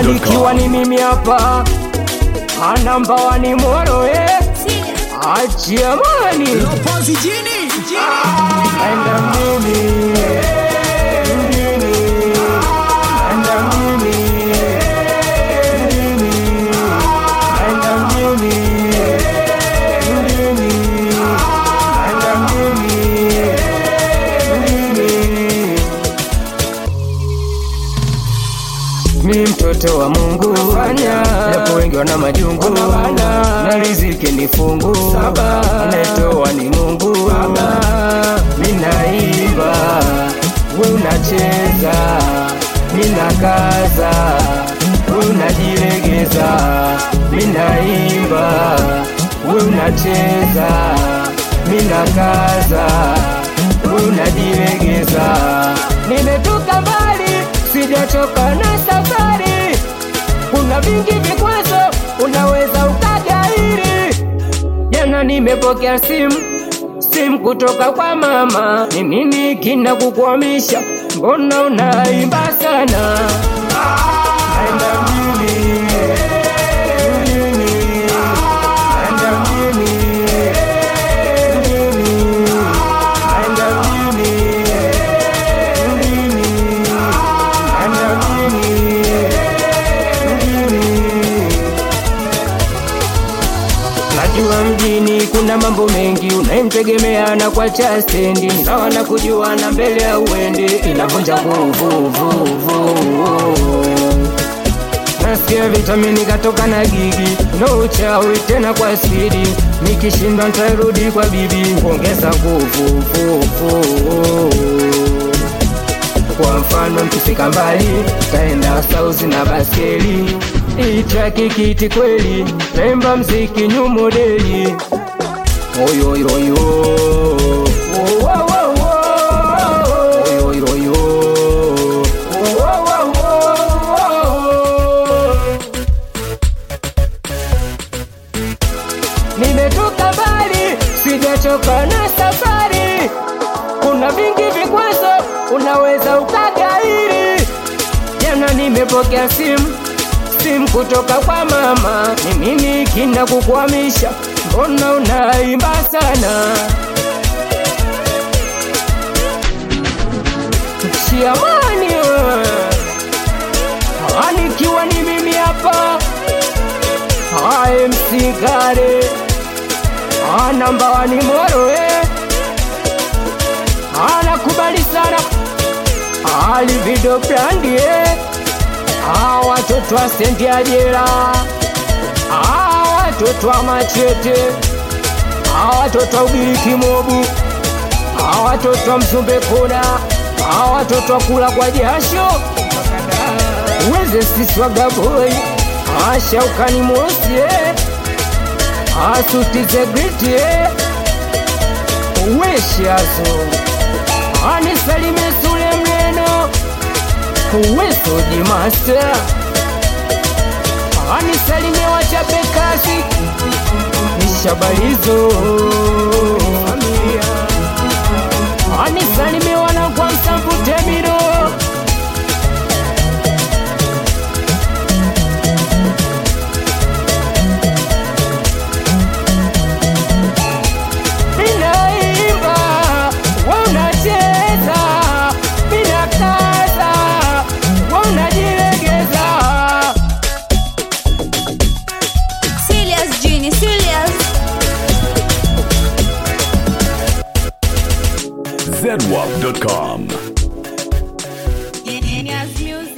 Nikiwa ni mimi hapa anamba wani moro eh achia mani Lopozi jini enda mimi mjini enda mimi mjini enda mjini mjini enda mjini mjini mi mtoto wa Mungu fanya japo wengi wana majungu na riziki ni fungu anayetoa ni Mungu mi naimba we unacheza mi nakaza we unajilegeza mi naimba we unacheza mi nakaza we unajilegeza nimetoka mbali sijachoka na safari kuna vingi vikwazo unaweza ukagairi jana nimepokea simu simu kutoka kwa mama ni nini kina kukwamisha mbona unaimba sana Naenda mjini, mjini, naenda mjini, mjini, naenda mjini, mjini, naenda mjini, mjini. Najua mjini kuna mambo mengi unayemtegemea na kwa cha stendi ni sawa na kujuana mbele ya uende inavunja nguvu vuvu. Nasikia vitamini katoka na gigi no uchawi tena kwa spidi nikishindwa nitarudi kwa bibi kuongeza nguvu vuvu. Kwa mfano mkifika mbali taenda sauzi na baskeli itraki kiti kweli naimba mziki new modeli oyoiroyo oyoiroyo nimetoka mbali sijachoka na safari kuna vingi vikwazo unaweza ukagairi jana nimepokea simu simu kutoka kwa mama ni nini kina kukwamisha mbona unaimba sana shiamani anikiwa ni mimi hapa amsigare anamba wani moro eh. anakubali sana alivido brandi eh. Ah, watoto wa stendi ya jela Ah, watoto wa machete Ah, watoto wa ugiriki mobu Ah, watoto wa msumbe kona Ah, watoto wa kula kwa jasho weze sisi wa gaboi Ah, shaukani mosi eh. Ah, suti zegriti eh. weshazo anisalime sule mleno Wesoji master anisalimie wachape kasi nishabalizo anisalimie wanakwa msambutemiro Ninaimba, wewe unacheza, ninakaza, wewe unajilegeza. Serious Genie, serious. zedwap.com. Genius music.